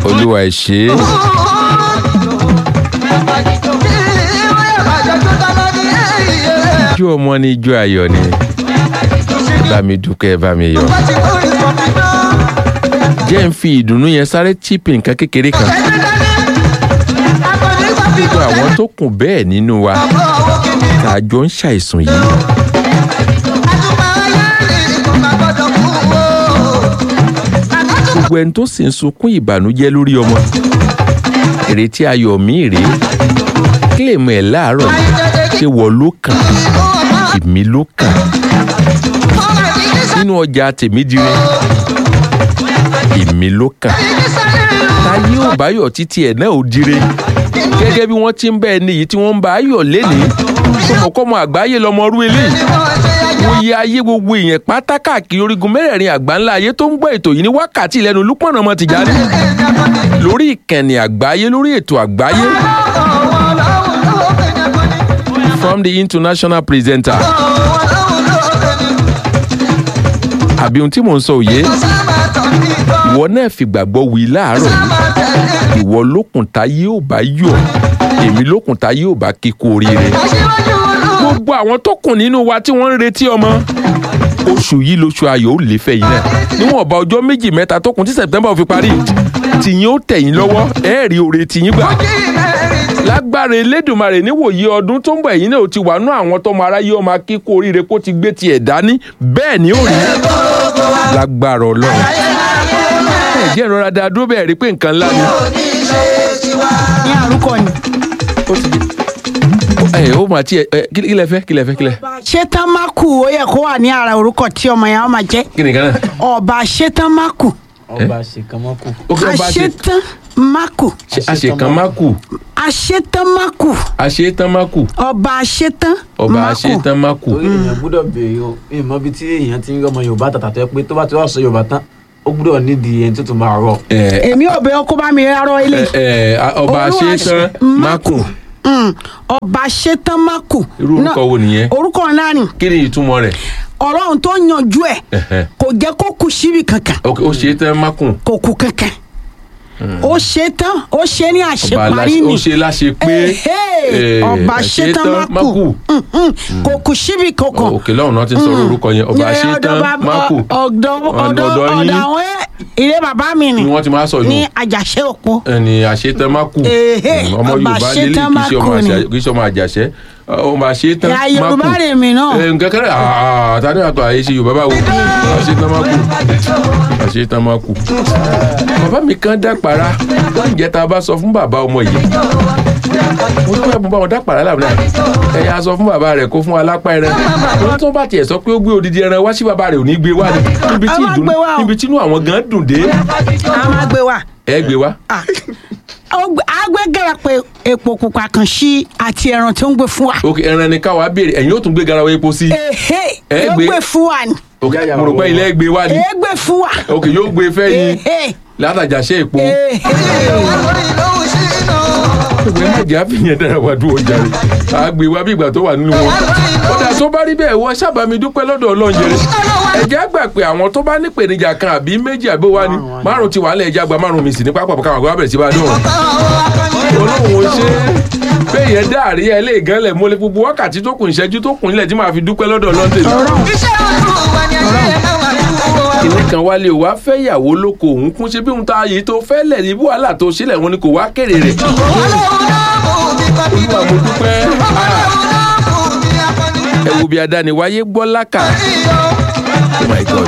olúwa ẹ ṣé ijó ọmọ ni ijó ayọ̀ ni bá mi dúpẹ́ bá mi yọ̀ jẹ́ ń fi ìdùnnú yẹn sáré chípì nǹkan kékeré kan gbogbo àwọn tó kù bẹ́ẹ̀ nínú wa tá a jọ ń ṣàìsùn yìí gbogbo ẹni tó sì ń sunkún ìbànújẹ́ lórí ọmọ ìrètí ayọ̀ mi rèé kílèmù ẹ̀ láàárọ̀ yìí ṣé wọ́n ló kàn èmi ló kàn nínú ọjà tèmídìrẹ èmi ló kàn táyé ò bá yọ̀ títí ẹ̀ náà ò dire gẹ́gẹ́ bí wọ́n ti ń bá ẹni yìí tí wọ́n ń bá a yọ̀ lénìí tọmọkọ́mọ àgbáyé lọmọrú eléyìí wọ́n yẹ ayé gbogbo èèyàn pátá káàkiri orígun mẹ́rẹ̀ẹ̀rin àgbáńlá ayé tó ń gbọ́ ètò yìí ní wákàtí lẹ́nu Lúpọ̀nà ọmọ Tìjání lórí ìkànnì àgbáyé lórí ètò àgbáyé from the international presenter àbí ohun tí mò ń sọ òye ìwọ náà fìgbàgbọ́ wí láàárọ̀ yìí ìwọ lókun tá yóò bá yọ̀ èmi lókun tá yóò bá kíkú oríire gbogbo àwọn tó kùn nínú wa tí wọ́n ń retí ọmọ oṣù yìí lóṣù ayọ̀ ó lè fẹ́ yìí náà níwọ̀nba ọjọ́ méjì mẹ́ta tó kùn tí September ò fi parí tìyín ó tẹ̀yìn lọ́wọ́ ẹ̀ẹ́rì òre tìyín gbà lágbára elédùnmarè níwòye ọdún tó ń bọ̀ ẹ̀yìn náà ó ti wà nú àwọn tọmọ aráyé ọmọ akíkó oríire kó ti gbé tiẹ̀ dání bẹ́ẹ̀ ni ó rí lágbára ọlọ́run ẹ̀jẹ̀ ìrora dáa dúró bẹ́ẹ̀ rí pé nǹkan ńlá ni ní àrùkọ ni. ó ti di ẹ ó mà tiẹ̀ ẹ kí kí lẹ fẹ́ kí lẹ fẹ́ kí lẹ. ṣétánmákù ó yẹ kó wà ní ara orúkọ tí ọmọ yẹn á máa jẹ kí ni kan náà. ọba ṣétánmákù ọba ṣèkánmọ́kù. ó kí wọ́n bá ṣe àṣetánmákù àṣekàn má kù àṣetánmákù àṣetán má kù ọba àṣetán ọba àṣetán má kù. torí èèyàn gbúdọ̀ béèrè o ìmọ̀ bíi tí èèyàn ti ń rí ọmọ yorùbá tàtà tó yẹ pé tó bá ti wá sọ yorùbá tán ó gbúdọ̀ nídìí ẹni tó tún máa rọ. ẹ èmi ò bẹ ọkọ bá mi rárọ ilé ẹ ẹ ọba Olúwa àṣetán ṣe- má kù Mm, ọba àṣetánmákù irú orúkọ wo nìyẹn orúkọ ńlá ni kí ni ìtumọ̀ rẹ̀ ọlọ́run tó yanjú ẹ̀ Ẹ̀hẹ̀. kò jẹ́ kó kù síbi kankan ok ó ṣe tán má kù kò kù kankan ó ṣe tán ó ṣe ní ọba àṣeparí aláṣẹ ni ó ṣe láṣẹ pé Ẹ̀hẹ́, eh, ọba àṣetán ṣetán má kù kò kù síbi kankan òkè lọ́hùn náà ti ń sọ̀rọ̀ orúkọ yẹn ọba Ní àṣetán ọ̀dọ̀ bàbá- má kù ọ̀dọ̀ ọ̀dọ̀ ọ̀dọ̀ yín. ọ̀dọ̀ àwọn ilé bàbá mi ni ni wọ́n ti máa sọ ní yìí àjàṣe òpó ẹni àṣetán má kù Ẹ̀hẹ́, Mm, ọmọ ọba yorùbá lélẹ̀ àṣetán kì má í ṣe ọmọ kù ni. àṣà- kì í ṣe ọmọ àjàṣẹ́ ọmọ àṣetán ìyá má kù yorùbá rè mí náà ẹ nǹkan kẹrẹ àà tani àtọ àyè ṣe yorùbá báwo àṣetán má kù àṣetán má kù. bàbá mi kan dápàrà ǹjẹ́ tá a bá sọ fún bàbá ọmọ yìí mo tún bá bá wọn dápàrà làbúrò ẹ yà sọ fún bàbá rẹ kó fún alápá ẹran wọn tó bá tiẹ̀ sọ pé ó gbé odidi ẹran wá sí bàbá rẹ ò ní gbé wá ni níbi tí A máa ìdùnnú gbé wá o. níbi tí inú àwọn gan dùn dé a máa gbé wa ẹ gbé wá. agbẹ́gẹ́rẹ́ pé epo pupa kan sí àti ẹran tó ń gbé fún wa ok ẹran ni káwa béèrè ẹ̀yin ó tún gbé garawa epo sí. ehe Ẹ yóò gbé- gbé fún wa ni ok mo rò pé ilé gbé wá ni èé gbé fún wa ok yóò gbé fẹ́ yín ehe látàjàṣe èpo. ehe ìwé mẹjẹ àfihàn dára wà dúró jàre àgbè wa bí ìgbà tó wà nínú wọn. kódà tó bá rí bẹ́ẹ̀ wọ sábàámi dúpẹ́ lọ́dọ̀ ọlọ́run jẹrẹ. ẹ̀jẹ̀ àgbà pé àwọn tó bá nípèníjà kan àbí méjì àbí wa ni márùn ti wà lẹ̀ ẹ̀jẹ̀ àgbà márùn mi sì ní pápá káwọn àgbà bẹ̀rẹ̀ sí bá dùn. olóhùn ó ṣe bẹ́ẹ̀ yẹn dá àríyá ilé ìgànlẹ̀ mọ́lẹ̀ gbogbo wákàtí tó kù ìṣẹ́jú tó kù nílẹ̀ tí màá fi dúpẹ́ lọ́dọ̀ ọlọ́run tèmi. kìnní kan wálé o wá fẹ́ ìyàwó lóko òun kún ṣe bí òun ta yìí tó fẹ́ lẹ̀ ní wàhálà tó sílẹ̀ wọn ni kò wá kéré rẹ̀. olúwa mo dúpẹ́ ẹ wo bí adániwáyé gbọ́ lákà oh my god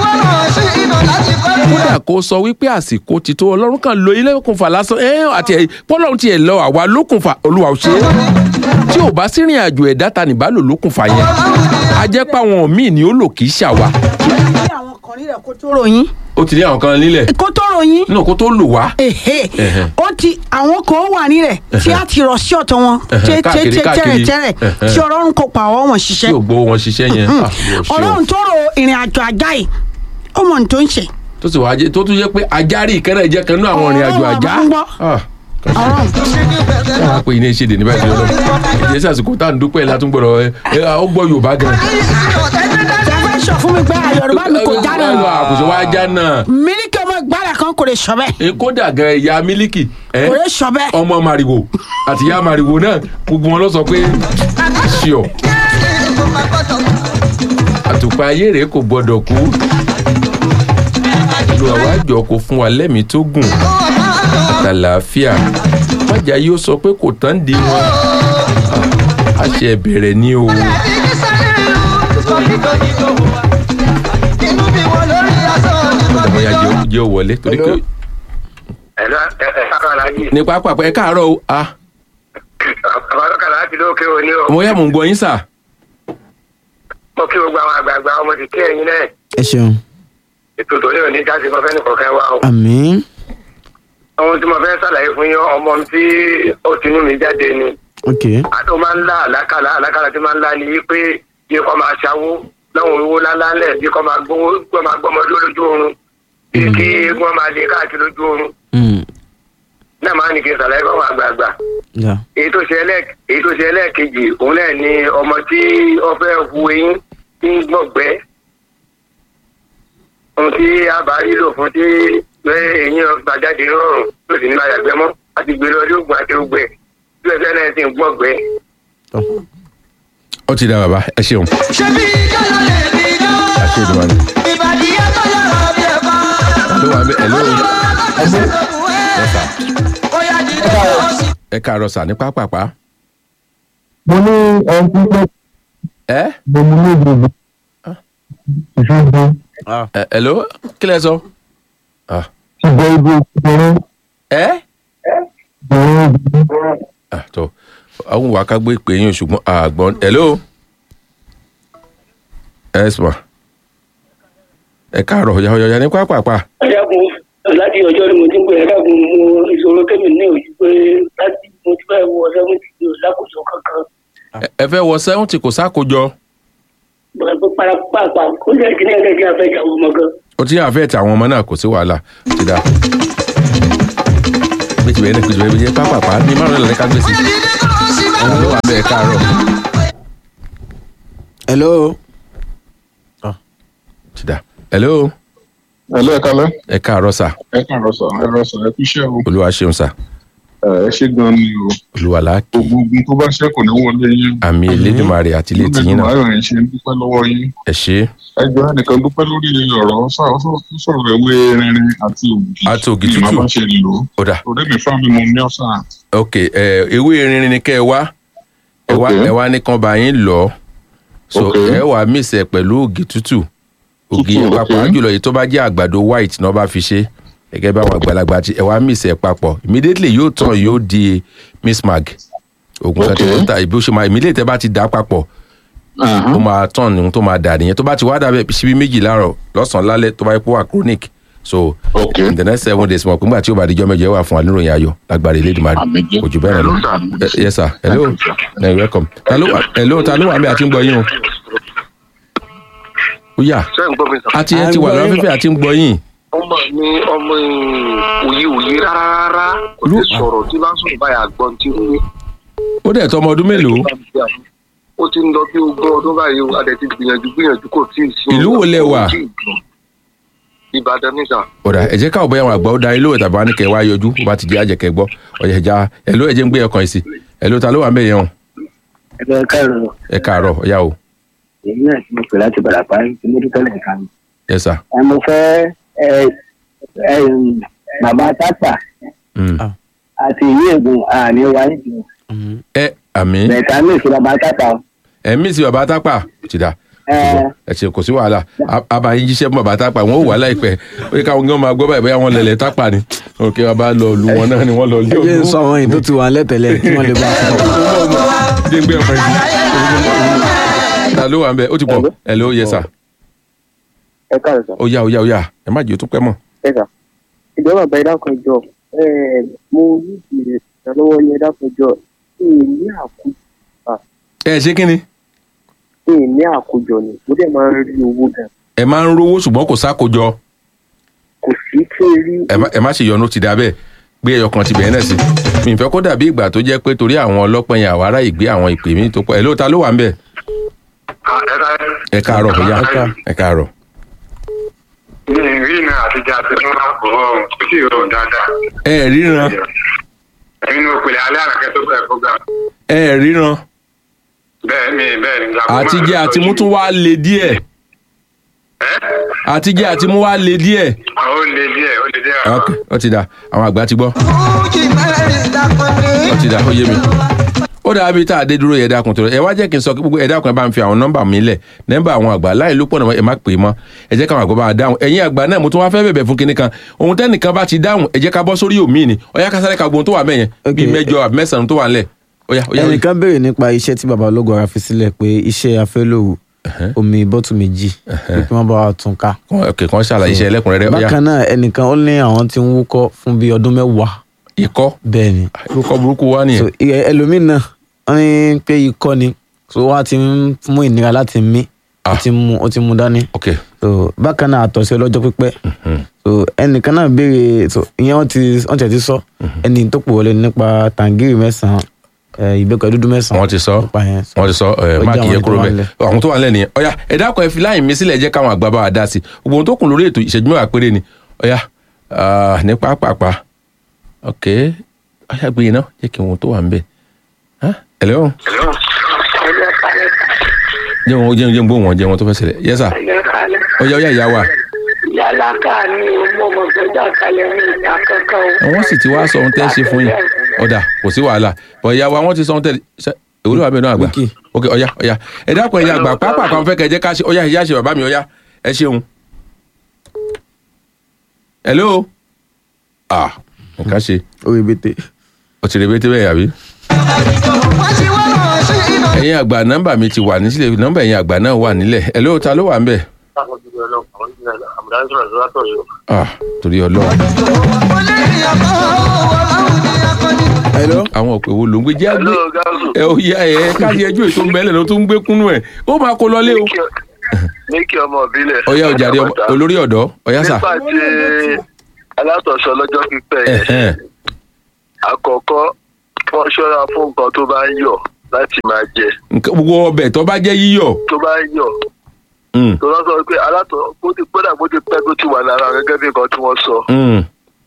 kódà kó sọ wípé àsìkò ti tó ọlọ́run kan lo ilé okùnfà lásán ẹ àti ẹ pọ́lọ́run tiẹ̀ lọ àwa lókùnfà olúwa ò ṣe é tí ò bá sírìn àjò ẹ̀dá ta nìbá lò lókùnfà yẹn a jẹ́ pé àwọn míì ni ó lò kì í ṣàwà ní àwọn kan nílẹ̀ kó tó ròyìn ó ti ní àwọn kan nílẹ̀ kó tó ròyìn nínú kó tó lò wá ehe Ẹhẹ. ó ti àwọn kan wà nílẹ̀ tí a ti rọ̀ sí ọ̀tọ̀ wọn Ẹhẹ, káàkiri, tẹ́tẹ́tẹ́rẹ̀ káàkiri. tẹ́rẹ̀ Ẹhẹ. tí ọlọ́run kò pa ọwọ́ wọn tí ṣiṣẹ́ ò gbowó wọn ṣiṣẹ́ yẹn ah, Olúwa ṣe o. ọlọ́run tó ro ìrìn àjò àjá yìí ó mọ̀ ní tó ń ṣe tó sì wá jẹ́ tó tún yẹ pé ajárì ìkẹrẹ jẹ́ kan náà àwọn ìrìn àjò Ọlọ́run àjá àbá ń gbọ́. Ah, kan ṣe. ọlọ́run káwá pé iná ìṣèdè níbẹ̀ tí ọlọ́run ìdí sàsìkò tá à ń dúpẹ́ látún gbọ́dọ̀ ẹ ẹ ó gbọ́ yorùbá gan. tẹ́fẹ́ sọ fún mi pé yorùbá mi kò já náà àkùsọ wa já náà mi ní kí ọmọ ìgbàlà kan kò lè sọ bẹ́ẹ̀ Eh, kódà gan ìyá mílíkì eh, kò lè sọ bẹ́ẹ̀. ọmọ màrìwò àti ìyá màrìwò náà gbogbo wọn lọ sọ pé ṣíọ àtùpà ayé rèé kò gbọdọ̀ kú lu àwọn àjọ kò fún wa lẹ́mìí tó gùn àtàlàáfíà májà yóò sọ pé kò tán di wọn Ah, a ṣe bẹ̀rẹ̀ ní o bóyá jẹ́ ó- jẹ́ ó wọlé torí pé ẹ̀rọ ẹ̀ka aláàjì ní pápá ẹ káàárọ̀ o ah ọ̀pọ̀lọpọ̀ aláàjì ló ké òní o mo yá mò ń gbọ́ yín sà mo kí gbogbo àwọn àgbààgbà ọmọ ti kí ẹ̀yin náà ẹ ṣeun ètò ìtòlẹ́ òní jáde mo fẹ́ ní kọ̀ọ̀kan wá o àmín ohun tí mo fẹ́ ṣàlàyé fún yín ọmọ tí ó tinú mi jáde ni ok àti ó máa ń lá àlákàlà àlákàlà tí máa ń lá ni wípé bí kò máa ṣàwó láwọn owó ńláńlá ńlẹ̀ bí kò máa gbówó kò máa gbọ́mọ dúró lójú oorun bí kí wọ́n máa lè káàkiri lójú oorun Mm, náà máa ní kí n ṣàlàyé fún àwọn àgbààgbà yeah. èyí tó ṣe ẹlẹ́ẹ̀k- èyí tó ṣe ẹlẹ́ẹ̀kejì òun náà ni ọmọ tí ó fẹ́ hu eyín tí ń gbọ̀gbẹ́ ohun tí a bá rí lò fún tí pé eyín gbàjáde rọrùn tó sì ní máa yàgbẹ́ mọ́ àti gbé lọ lóògùn àti ogbẹ́ tí ẹsẹ̀ náà sì ń gbọ̀gbẹ́. Tọ́. ó ti dá bàbá ẹ ṣeun ṣebí ìjọba lè rí iná àṣẹ ìdùnnú àná. ìbàdí ẹ̀kọ́ lọ́rọ̀ bí ẹ̀kọ́. ló wà bẹ ẹ ló ẹsẹ̀ lókun ẹ̀ ó yá dìde ó sì. ẹ káàárọ̀ sà ní pápápá mo ní ẹni tí ó ẹ mo ní ní ìgbìmọ̀ ìṣègùn ẹ ẹ ló kí lẹ sọ Ah, ṣùgbọ́n ibi ìṣòro ẹ ìṣòro ìṣòro Ah, tó àwọn wà ká gbé ìpè yín o, ṣùgbọ́n àgbọn ẹ ló ẹ sọ ẹ káàárọ̀ yàyàyà ní pápápá ẹ̀dàkùn láti ọjọ́ ni mo ti ń pè ẹ̀dàkùn mo ìṣòro kémi ní òjú pé láti mo ti fẹ́ wọ sẹ́wọ́ntì ní òlákòóso kankan Ẹ- ẹ fẹ́ wọ sẹ́wọ̀ntì kò sákòjọ pẹ̀lú parapapa ó jẹ́ kí ní ẹ̀jẹ̀ kí a fẹ́ jà wọ́n mọ́ gan. ó ti yàn àfẹ́ ti àwọn ọmọ náà kò sí wàhálà ó ti dá méjì bẹ́ẹ̀ ní kùtù bẹ́ẹ̀ bí pápápá ní márùn-ún lọ́lẹ́ ká gbé sí ẹ ló wà bẹ́ẹ̀ káàárọ̀ hello ti dá hello ẹ̀lọ́ ẹ̀ka lẹ́ ẹ káàárọ̀ sà ẹ káàárọ̀ sọ ẹ rọ sọ ẹ kú iṣẹ́ o olúwa ṣeun sà ẹ ẹ ṣe gan ni o olúwa làákì gbogbo ogun tó bá ṣẹ́ kò ní wọlé yín àmì elédùnmarè àti ilé tìyín náà ayọ̀ yẹn ṣe ń dúpẹ́ lọ́wọ́ yín ẹ ṣe é ẹ jọ ẹnìkan dúpẹ́ lórí ọ̀rọ̀ sọ- sọ- sọ̀rọ̀ ewé rinrin àti ògì Àti ògì Bí màá tútù. bá ṣe lò ó ó dà torí mi fún mi mo ní ọ̀sán ok ẹ ewé rinrin ni kẹ ẹ wá ẹ wá Ok. ẹ wá ní kan bá yín lọ so Ok. ẹ wàá mísẹ pẹ̀lú ògì tútù ògì Tútù, pàápàá ok. jùlọ èyí tó bá jẹ́ àgbàdo white náà bá fi ṣe gẹ́gẹ́ bí àwọn àgbàlagbà ti ẹ wàá mísẹ papọ̀ immediately yóò tàn yóò di mismag oògùn kan Ok. tí ó ta ìbí ó ṣe máa immediately tẹ bá ti dà á papọ̀ ó máa tàn ní ohun tó máa dà nìyẹn tó bá ti wá dàbẹ̀ síbí méjì láàárọ̀ lọ́sàn-án lálẹ́ tó bá yẹ kó wà chronic so Ok. in the next seven days mọ̀ pé nígbà tí ó bá di jọ́ mẹ́jọ ẹ wà fún wa níròyìn ayọ̀ lágbára Elédùmarè Àmín jẹ́. kò jù bẹ́ẹ̀ lọ. Hello, sir. Eh, yes sir hello Thank you, sir. you're welcome ta ló wà hello ta ló wà mí àti ń gbọ́ yín o. ó yá ṣé ń gbọ́ mi sọ. àti ẹ À ń ti wà gbọ́ lọ́wọ́ yín. fífẹ́ àti ń gbọ́ yín. ọmọ mi ọmọ òye òye rárá rárá kò lè Ló- sọ̀rọ̀ tí bá ń sọ̀rọ̀ báyà gbọ́n tí ń wí. ó dẹ̀ tọ́ ọmọ ọdún mélòó ó ti ń lọ bí ogún ọdún báyìí o adẹ ti gbìyànjú gbìyànjú kò tí ì sí. Ìlú wo lẹ wà? Kò tíì gbọ́. Ìbàdàn níta. ọ̀dà ẹ jẹ́ káwọ́ bóyá àwọn àgbà ó da ilé òwe tàbí wọn ní kẹ́ ẹ wá yọjú bó bá ti jẹ́ àjẹkẹ́ gbọ́ ọ̀yẹ̀ ẹ̀já hello ẹ jẹ́ ń gbé ẹ̀kan yìí sí hello ta ló wà mẹ́yẹn o ẹgbẹ́ káàrọ̀ ẹ káàárọ̀ ọ̀yá o èyí náà ti mo pè láti bàràpá tí mo dúpẹ́ lẹ́ẹ̀kan mi. yes sir. ẹ mo fẹ́ ẹ ẹ bàbá tápà Mm. àti ìlú ègùn àní wáyé jù ẹ àmì bẹ̀ẹ̀ta ní ìṣe bàbá tápà o. ẹ mí sí bàbá tápà ti dà ẹ ẹ ṣe kò sí wàhálà A- abayín jíṣẹ́ fún bàbá tápà wọn ò wà láìpẹ́ ó yẹ káwọn gan máa gbọ́ báyìí bóyá wọn lẹ̀lẹ̀ tápà ni òkè bàbá lọ lu wọn náà ni wọ́n lọ lé ẹ jẹ́ ń ògún. sọ àwọn èyí tó ti wà lẹ́tẹ̀lẹ̀ kí wọ́n lè bá a sọ. jẹ́ ń gbé ọkọ̀ yìí ta ló wà ń bẹ ó ti pọ̀ ẹ ló yẹ sà ẹ káàárọ̀ sà ó yá ó yá ó yá ẹ má jẹ́ ó tún pẹ́ mọ́. ẹ sà ìjọba àgbà ìdákan jọ ẹ mo ní ìrẹ ìrànlọ́wọ́ ní ìdákan jọ ẹ ní àkójọ ẹ ṣé kí ni ẹ ní àkójọ ni mo dẹ̀ máa ń rí owó gan ẹ máa ń rówó ṣùgbọ́n kò sákòjọ kò sí kí n rí ẹ má- ẹ má ṣe yọnu ti dà bẹ́ẹ̀ gbé ẹyọ kan ti bẹ̀rẹ̀ náà sí mi ìfẹ́ kó dàbí ìgbà tó jẹ́ pé torí àwọn ọlọ́pàá yẹn àwọn ará ìgbé àwọn ìpè mí tó pọ̀ ẹ ló ta ló wà ń bẹ̀ Ah, ẹ ká- ẹ káàárọ̀ ó yá Ẹ ká- ẹ káàárọ̀ ní ìrìnà àtijọ́ àti fún àpò ọ̀hún kò sí ìrọ̀rùn dáadáa. ẹ ẹ̀ ríran nínú òpèlè alẹ́ àràkẹ́ tó bẹ̀rẹ̀ program. ẹ ẹ̀ ríran bẹ́ẹ̀ ni bẹ́ẹ̀ ni. àtijẹ́ àti mú tún wá le díẹ̀ àtijẹ́ àti mú wá le díẹ̀. ó le díẹ̀ ó le díẹ̀. ok ó ti dà àwọn àgbà ti gbọ́ fújì mẹ́rin dákọ̀dé. ó ti dà ó yé mi. ó dàbí bí tá a dé dúró yẹ dákun tó ẹ wá jẹ́ kí n sọ kí gbogbo ẹ dákun ẹ bá ń fi àwọn nọ́mbà mi lẹ̀ nọ́mbà àwọn àgbà láì ló pọ̀ náà ẹ má pè é mọ́ ẹ jẹ́ káwọn àgbà bá a dáhùn ẹ̀yin àgbà náà mo tún wá fẹ́ bẹ̀bẹ̀ fún kinní kan ohun tẹ́nìkan bá ti dáhùn ẹ jẹ́ ká bọ́ sórí òmíì ni ọ̀yá kásáré ka gbóhun tó wà mẹ́yẹn bíi Ok. mẹ́jọ àbí mẹ́sàn-án tó wà ńlẹ̀ ọ̀yá ọ̀yá ọ̀yá. ẹnìkan béèrè nípa iṣẹ́ tí baba ológun ara fi sílẹ̀ pé iṣẹ́ afẹ́lòwù omi bọ́tù méjì pé kí wọ́n bá wa tún ká. Kàn- ok kàn ṣàlàyé iṣẹ́ ẹlẹ́kùnrẹ́rẹ́ ọ̀yá bákan náà ẹnìkan ó ní àwọn tí ń wúkọ́ fún bíi ọdún mẹ́wàá ikọ́ bẹ́ẹ̀ ni irúkọ burúkú wá so nìyẹn ẹ- ẹlòmíín náà wọ́n ní pé ikọ́ ni so wọ́n á ti ń mú ìnira láti mí ó Ah. ti mú ó ti mú dání ok so bákan náà àtọ̀sí ọlọ́jọ́ pípẹ́ so ẹnìkan náà béèrè so ìyẹn wọ́n ti wọ́n ti ẹ̀ ti sọ ẹni tó pò wọlé nípa tàǹgìrì mẹ́sàn-án ẹ, ìbẹ́pẹ dúdú mẹ́sàn-án wọ́n ti sọ nípa yẹn so wọ́n ti sọ ẹ ó máàkì jẹ́ yẹn àwọn kúrò tó wà bẹ́ẹ̀ nílẹ̀. àwọn tó wà nílẹ̀ nìyẹn ọ̀yá ẹ dákun ẹ fi láyìn mi sílẹ̀ jẹ́ káwọn àgbà bá wa dá sí gbogbo ohun tó kùn lórí ètò ìṣẹ́jú mẹ́wàá péré ni ọ̀yá ah, ní pápápá ok ọ̀yá gbé yẹn náà jẹ́ kí wọn tó wà ń bẹ̀ ẹ̀lẹ́ jẹ́ wọn jẹ́ jẹ́ gbóhùn wọn jẹ́ wọn tó fẹ́ ṣẹlẹ̀ yẹ́sà ọ̀yá ọ̀yá ìyá wa yàrá ká ní ọmọ ọmọ gbẹdọ kalẹ ní ìta kankan o. wọ́n sì ti wá sọ ohun tẹ́ ṣe fún yín ọ̀dà kò sí wàhálà bọ̀ ìyá wa wọ́n ti sọ ohun tẹ́ ṣe èwúrò wà bẹ́ẹ̀ náà àgbà Wíkì. ok ọ̀yá ọ̀yá ẹ dákun ẹ̀yà àgbà pápá kan fẹ́ kẹ́ jẹ́ ká ṣe ọ̀yá ìyá ṣe bàbá mi ọ̀yá ẹ ṣeun. hello ah nǹkan ṣe orí bété ó ti rebete bẹ́ẹ̀ yàbí. wọ́n ti wá lọ sí iná. ẹ̀yin àgbà nọ́mbà mi ti wà nísìlẹ̀ nọ́mbà ẹ̀yin àgbà náà wà nílẹ̀ hello ta ló wà ń bẹ̀. ah torí ọlọ́run olórí ọkọ̀ ọlọ́run ní akọni. hello àwọn òpè wo ló ń gbé jẹ́ àgbé ẹ ó yá ẹ káyé ẹjọ́ ètò mẹ́lẹ̀ ló tún ń gbé kúnnú ẹ̀ ó máa kó lọlé o. ní kí ọmọ ìbílẹ̀. ọ̀yá ọ̀jàre ọmọ- olórí ọ̀dọ́ ọ̀yá sà. nígbà tí alátọ̀sọ lọ́jọ́ pípẹ́ yẹn Ẹ̀hẹ́n. àkọ́kọ́ wọ́n ṣọ́ra fún nǹkan tó bá ń yọ̀ láti máa jẹ Nǹkan- gbogbo ọbẹ̀ tó bá jẹ́ yíyọ̀ tó bá ń yọ̀ mm, tó lọ́ sọ pé alátọ̀ bó ti gbọ́dọ̀ bó ti pẹ́ tó ti wà lára gẹ́gẹ́ bí nǹkan tí wọ́n sọ mm,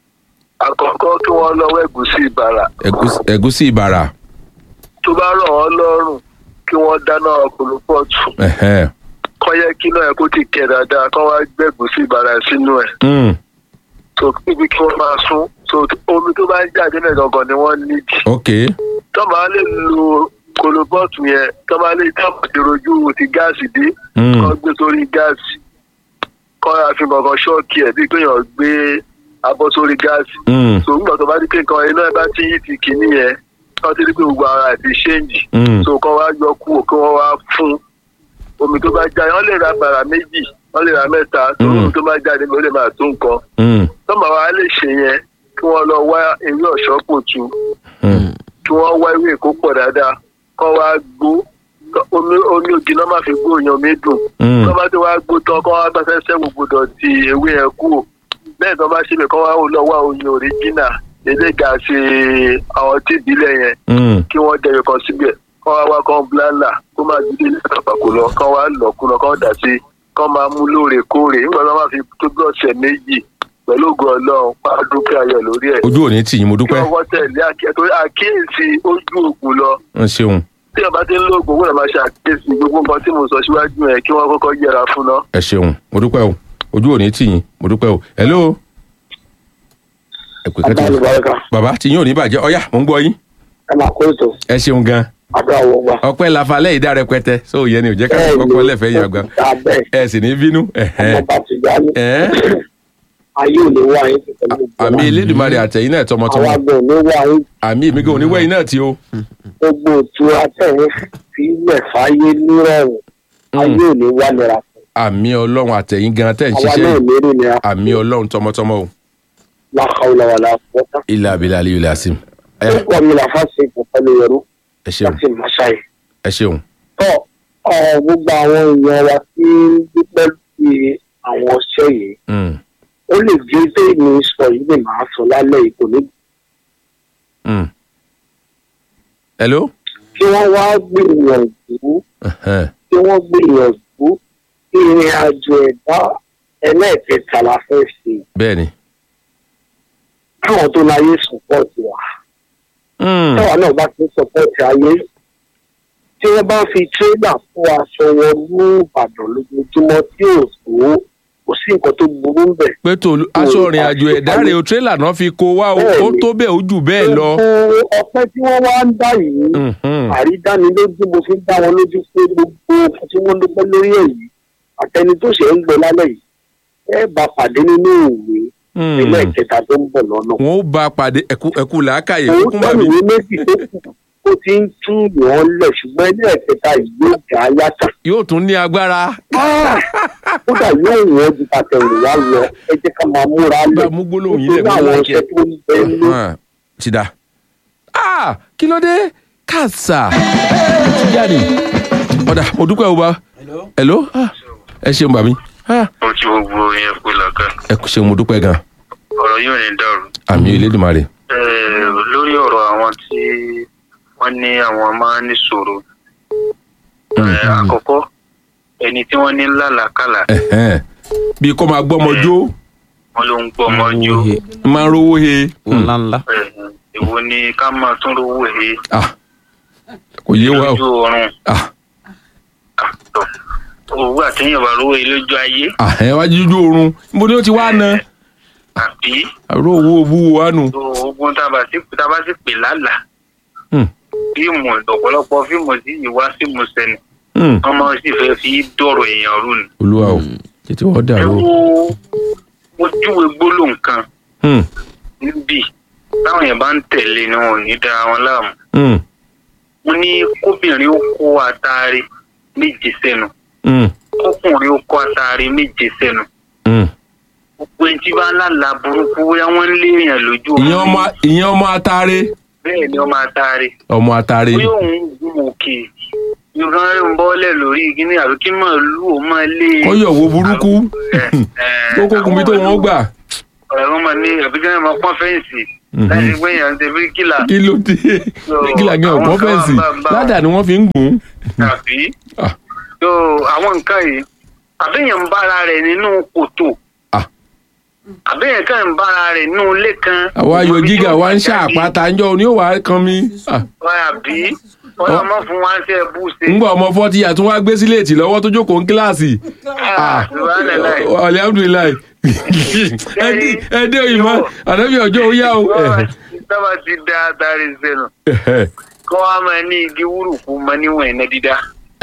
àkọ́kọ́ kí wọ́n lọ́wọ́ ẹ̀gúsí ìbàrà ẹ̀gúsí- ẹ̀gúsí ìbàrà tó bá rọ̀ wọ́n lọ́rùn kí wọ́n dáná ọkùnrin pọ̀tù ẹ̀hẹ́n, kọ́ yẹ kí náà kó ti kẹ̀ dáadáa kọ́ wá gbẹ̀gúsí ìbàrà sínú ẹ̀ mm, tó níbi kí wọ́n máa sún tó omi tó bá ń jáde náà gangan ni wọ́n nídìí ok tó máa lè lo kolobọ́ọ̀tù yẹn tó máa lè tó máa dèròjú ti gáàsì dé mm, kọ́ gbé sórí gáàsì kọ́ àfihàn kankan ṣọ́ọ̀kì ẹ̀ bí kéèyàn gbé abọ́ sórí gáàsì mm, tó nígbà tó bá rí pé nǹkan iná ẹ bá ti yí ti kìíní yẹn kọ́ ti rí pé gbogbo ara ẹ̀ ti ṣéǹjì mm, tó kọ́ wá yọ kúrò kí wọ́n wá fún omi tó bá jáde wọ́n lè ra bàrà méjì wọ́n lè ra mẹ́ta tó Mm. omi tó bá jáde ló lè máa tó nǹkan mm, tó máa wá lè ṣe yẹn kí wọ́n lọ wá ewé ọ̀ṣọ́ pòtù mm, kí wọ́n wá ewé èkó pọ̀ dáadáa kọ́ wá gbó kọ́- omi omi ògì náà máa fi gbó yan omi dùn mm, kọ́ bá ti wá gbó tán kọ́ wá bá fẹ́sẹ̀ gbogbo dọ̀tí ewé yẹn kú bẹ́ẹ̀ tó bá ṣe bẹ̀ kọ́ wá lọ wá oyin òríjínà lédè gàṣe àwọn tí ìbílẹ̀ yẹn mm, kí wọ́n jẹyọ kan síbẹ̀ kọ́ wá wá kọ́ blanda kó máa dídé ní àpapọ̀ lọ kọ́ wá lọ̀kú lọ kọ́ dà sí kọ́ máa mú lóòrèkóòrè nígbà tó máa fi tó bí ọ̀sẹ̀ méjì pẹ̀lú ògùn ọlọ́run máa dúpẹ́ ayọ̀ lórí ẹ̀ ojú òní tì yín mo kí dúpẹ́ wọ́n wọ́n tẹ̀lé àkíyèsí torí àkíyèsí ojú ògùn lọ ń ṣeun tí ọba ti ń lo ògùn wọ́n máa ṣe àkíyèsí gbogbo nǹkan tí mo sọ síwájú yẹn kí wọ́n kọ́kọ́ yẹra fún ná. ẹ ṣeun mo dúpẹ́ o ojú òní tì yín mo dúpẹ́ o hello. ẹ pè kẹ́tù Abáyọ̀bárẹ́ká bàbá tí yín ò ní bàjẹ́ ọ̀yá mò ń gbọ́ yín ẹ máa kó ètò ẹ ṣeun gan àdó àwọn ọgbà. ọpẹ́ lafalẹ́ ìdá rẹpẹtẹ so yẹn ni ò jẹ́ ká fi kọ́kọ́ lẹ́fẹ̀ẹ́ yàn gan abẹ́ ẹ sì ní bínú ẹ̀hẹ́n. ọmọ bá ti gbá ní. Ẹ̀ẹ́. ayé ò ní wá yín sí pẹ̀lú gbogbo àmì wa. elédùnmarè àtẹ̀yìn náà tọmọtọmọ àwọn àgbẹ̀ ò ní wá yín àmì èmi gan oníwẹ̀yìn náà tí o gbogbo ìtura tẹ̀yìn fi ilẹ̀ fáyé nírọ̀rùn ayé ò ní wá nira fún àmì ọlọ́run àtẹ̀yìn gan tẹ̀ ń àwa ṣiṣẹ́ náà yìí. ní rí nira àmì ọlọ́run tọmọtọmọ o láhàúlà wà láfọ́tà. ilé abilé aliyu ilé asim ẹ orúkọ mi là fásitì ìpọ̀pẹ́lẹ̀ yẹrú ẹ ṣeun láti màṣáì. ẹ ṣeun tọ́ ọ, gbogbo àwọn èèyàn wa tí ń dúpẹ́ lórí àwọn ọṣẹ́ yìí Mm, ó lè jẹ́ pé mi sọ yìí lè máa sọ lálẹ́ yìí kò ní mm. hello kí wọ́n wá gbìyànjú Ẹ̀hẹ́n. kí wọ́n gbìyànjú kí ìrìn àjò ẹ̀dá ẹlẹ́ẹ̀kẹta la fẹ́ ṣe bẹ́ẹ̀ ni. káwọn tó láyé sọpọ́ọ̀tì wa Mm. táwa náà bá ti sọpọ́ọ̀tì ayé tí wọ́n bá fi tírélà fún aṣọ wọn ní ìbàdàn lójoojúmọ́ tí ò tó kò sí nǹkan tó burú ń bẹ̀. pé tòlú aṣọ ìrìn àjò ẹ̀dá rẹ̀ o tírélà náà fi kó wá o ó tó bẹ́ẹ̀ ó jù bẹ́ẹ̀ lọ. gbogbo ọpẹ́ tí wọ́n wá ń dá yìí Mhm. àrídánilójú mo fi ń dá wọn lójú pé gbogbo nǹkan tí wọ́n dúpẹ́ lórí ẹ̀ yìí àtẹni tó ṣe ń gbọ́ lálẹ́ yìí ẹ bá pàdé nínú ìwé Mm. ilé ìkẹta tó ń bọ̀ lọ́nà. wọn ó bá a pàdé ẹkú ẹkú làákàyè òun kúkú tó màmí. ìwé méjì tó kù ó ti ń tú ìwọ̀n lẹ̀ ṣùgbọ́n ilé ìkẹta yìí yóò jà á yàtọ̀. yóò tún ní agbára. kódà yóò wọ́n ju tàtẹ̀wò wá lọ ẹ jẹ́ ká máa múra lẹ̀ Bá a mú gbólóhùn yìí lẹ̀, nítorí mo àwọn like ọṣẹ it. tó ń bẹ ní Hàn, ti da. Ah, kí ló dé kàṣà ti jáde ọ̀dà mo dúpẹ́ o bá. hello Ah, ẹ ṣeun bàmí. Ah, ó ti gbogbo yẹn kó làkà ẹ kò ṣeun mo dúpẹ́ gan. ọ̀rọ̀ yóò ní dàrú. àmì Elédùmarè. Eh, lórí ọ̀rọ̀ àwọn tí wọ́n ní àwọn máa ń níṣòro Eh, àkọ́kọ́ ẹni tí wọ́n ní lálàkàlà Ẹ̀hẹ́n. bí kò máa gbọ́ ọmọ jó wọn ló ń gbọ́ ọmọ jù máa ń rówó he. wọn ńlá ńlá. èwo ni ká máa tún rówó he Ah, kò yé wa lójú o. ọrùn Ah, àtọ̀ owó àtẹ̀yìnbá rówó he lójú ayé ah, ẹ wá jíjú oorun níbo ni ó ti wá na àbí àrò owó owó wa nù. tó ogun tá a bá sì tá a bá sì pè lálàá Hmm, fíìmù ọ̀pọ̀lọpọ̀ fíìmù sí ìwá sí musẹ̀nì hmm. wọ́n máa sì fẹ́ fi dọ̀rọ̀ èèyàn rú ni. olúwa o tètè wọ́n ẹ dàrú o. wo mo júwe gbólóhùn kan Hmm, níbí táwọn èèyàn bá ń tẹ̀lé ni wọn ò ní dára wọn láàmú. hmm, mo ní kóbìnrin ó kó àtàrí méje sẹ́nu hmm, kókùnrin ó kó àtàrí méje sẹ́nu. hmm. gbogbo ẹni tí bá ń lálà burúkú bóyá wọ́n ń lé èèyàn lójú ìyẹn ọmọ ìyẹn ọmọ atare bẹ́ẹ̀ ni ọmọ àtàrí. ọmọ atare bóyá òun gun òkè ìran rẹ̀ ń bọ́lẹ̀ lórí kíní àbí kí máa lù ó máa lé. kọyọ wo burúkú tó kókun bí tó wọn gbà ọ̀rọ̀ wọn máa ní àbí kí wọ́n máa pọ́n fẹ́ǹsì Mhm. láti gbé yàn ṣe bíríkìlà kí ló dé bíríkìlà gan ọgbọ́n àwọn kan fẹ́ǹsì bá- bá- ládàá ni wọ́n fi ń gùn. tàbí Ah. so àwọn nǹkan yìí àbẹ̀yàn ń bára rẹ̀ nínú kòtò Ah. àbẹ̀yàn kan ń bára rẹ̀ nínú ilé kan. àwa ayò Ibi tí gíga ó wa ń jáde, ṣàpáta ńjọ ni ó wà á kan mi. Ah, àbí wọ́n yà mọ́ fún wa ń ṣe bú ṣe. ń gbọ́ ọmọ fọ́tí àtún wá gbé síléètì lọ́wọ́ tó jókòó ń kíláàsì. Ah, subhanallah. alihamudulilayi ẹdí ẹdí òyìnbó ànábì ọjọ́ ó yá o. sábà ti da àtàrí sẹ́nu kọ́ wa máa ní igi wúrùkú mọ níwọ̀n iná dídá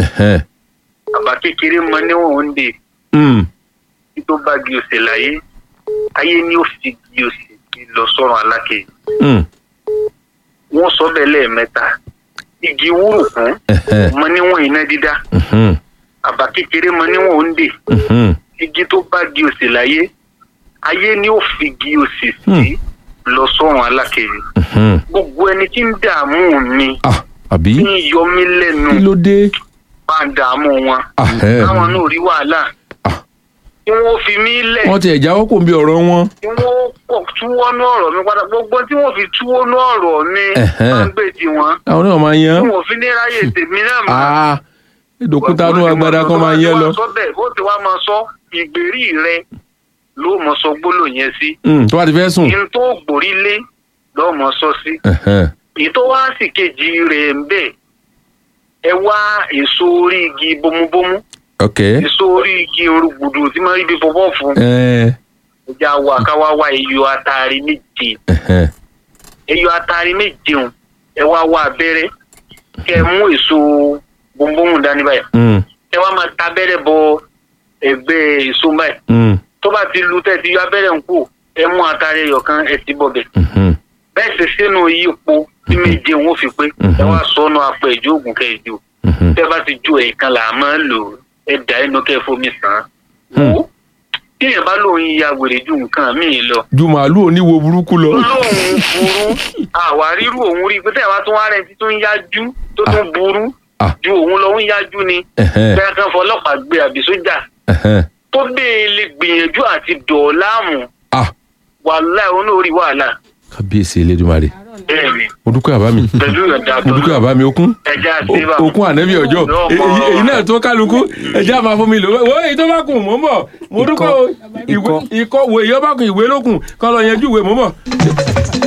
àbá kékeré mọ níwọ̀n oúnjẹ Mm, tí tó bá gi òsè láyé ayé ni ó fi gi òsè lọ sọ́run alákè mm, wọ́n sọ bẹ́ẹ̀ lẹ́ẹ̀mẹ́ta igi wúrùkú mọ níwọ̀n iná dídá mhm, àbá kékeré mọ níwọ̀n oúnjẹ mhm. igi tó bá gi òsè láyé ayé ni ó fi gi òsè sí lọ sọ́run alákè Mhm. gbogbo ẹni tí ń dààmú mi Ah, àbí tí ń yọ mí lẹ́nu kí ló dé. bá ń dààmú wọn Ah, ẹ. káwọn náà rí wàhálà Ah. tí wọ́n fi mí lẹ̀ wọ́n ti ẹ̀jáwọ́ kò ń bí ọ̀rọ̀ wọn. tí wọ́n pọ̀ túwọ́nú ọ̀rọ̀ mi padà gbogbo tí wọ́n fi túwọ́nú ọ̀rọ̀ mi Ẹ̀hẹ́n. máa ń gbé tiwọn àwọn náà máa yan. tí wọ́n fi ní ráyè tèmi náà mọ́. Ah, ìdòkúta nú agbada kan máa yẹ lọ. sọ bẹ́ẹ̀ bó ti wá máa sọ ìgbèrí rẹ ló mọ sọ gbólóhùn yẹn sí Mm, tó bá ti fẹ́ sùn. kí n tó gbòrí lé lọ́ọ́ mọ sọ sí Ẹ̀hẹ́n. èyí tó wá sì kejì rẹ̀ ń bẹ̀ ẹ wá èso orí igi bomubomu ok. èso orí igi orúgbùdù tí máa ń rí bí fọfọ́ fún Ẹ, ìjà wa káwá wá iyọ̀ atari méje ẹ̀hẹ́n. iyọ̀ atari méje ń ẹ wá wá abẹ́rẹ́ kẹ ẹ mú èso bomubomu dání báyìí Mm, ẹ wá máa ta abẹ́rẹ́ bọ ẹgbẹ́ èso báyìí mm, tó bá ti lu tẹ́ ti yọ abẹ́rẹ́ ń kú ẹ mú atari ẹyọ kan ẹ ti bọ̀ bẹ̀ mhm. bẹ́ẹ̀ sì sínú yípo tí méje ń ó fi pé ẹ wá sọnù apẹ ìjọ ògùn kẹ ìjọ Mhm. tẹ bá ti ju ẹ̀ẹ̀kan là á máa ń lò ẹ dà ẹnu kẹ fomi sàn án Hmm. wò ó tíyẹn bá lóun ya wèrè ju nǹkan míì lọ ju màálù oníwo burúkú lọ. lóun burú àwárírù òun rí i pé tẹ́yà bá tún wá rẹ̀ tí tó ń yájú tó tún burú Ah. ju òun lọ ń yájú ni Ẹ̀hẹ́n, bẹ́ẹ̀ kan fọlọ́pàá gbé àbí sójà ẹ̀hẹ́n. tó bẹ́ẹ̀ lè gbìyànjú àti dọ̀ọ́láàmù Ah, wàhálà òun náà rí wàhálà kábíyèsí elédùnmarè bẹ́ẹ̀ni mo dúpẹ́ àbá mi pẹ̀lú ìyọ̀ǹda mo dúpẹ́ àbá mi okun ẹja àti bàbá. okun ànẹ́bí ọjọ́ Yóò èyí mọ- èyí náà tó kálukú ẹjẹ́ àmà fún mi lò wó èyí tó bá kùn mọ́ mọ́ mo dúpẹ́ o ìwé- ikọ̀ wo èyí ó bá kùn ìwé lókun kọ́ lọ yanjú ìwé mọ́ mọ́